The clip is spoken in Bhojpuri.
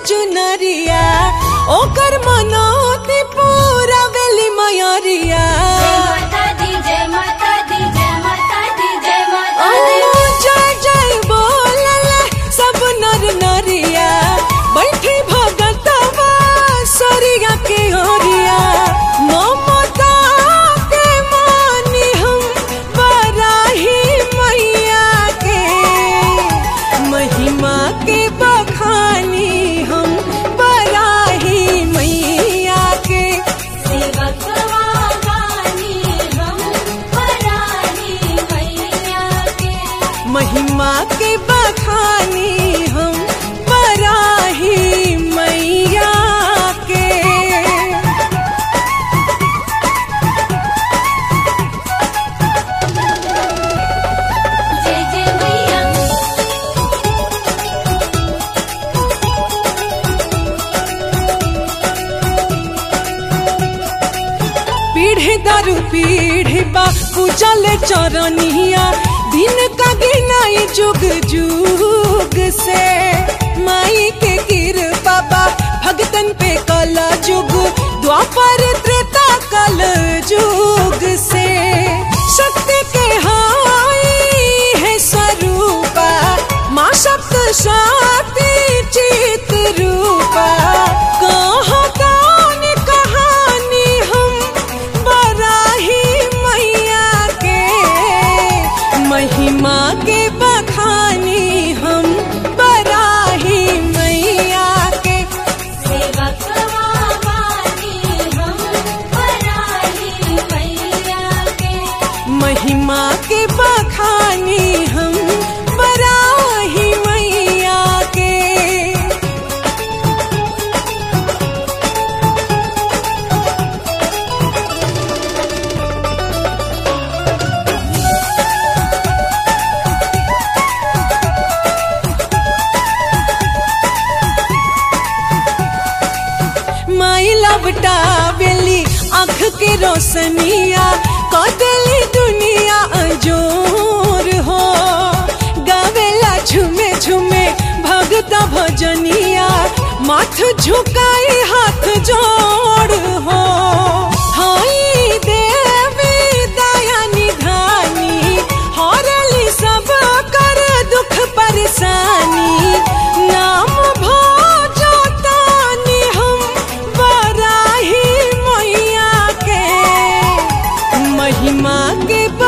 चुनरिया ओकर मनोती पूरा वेली मयरिया जय माता दी जय माता दी जय माता दी जय माता दी ओ जय जय बोलल सब नर नरिया बैठी भगतवा सरिया के ओरिया ममता के मानी हम बराही मैया के महिमा के बखानी हम बराही मैया के सेवक वानी हम परानी मैया के महिमा के बखानी हम बराही मैया के जय जय मैया पीढ़ी दारू पीढ़ी बा पूजल चरनिया दिन का गिनाई जुग जुग से माई के कृपा बा भगतन पे कल जुग द्वापर त्रेता कल जुग से शक्ति के हाई है स्वरूपा माँ शब्द शक्ति चित रूपा कहाँ कौन कहानी हम बराही मैया के महिमा के बखानी हम बराही मैया के सेवक वानी हम परानी मैया के महिमा के बखानी हम बराही मैया के माई लपटा बेली आँख के रोशनिया कदली दुनिया अजोर हो गावेला झुमे झुमे भगता भजनिया माथ झुकाई हाथ जोड़ हो हाई देवी दया निधानी हरली सब कर दुख परेशानी नाम भोजो तानी हम बराही मैया के महिमा के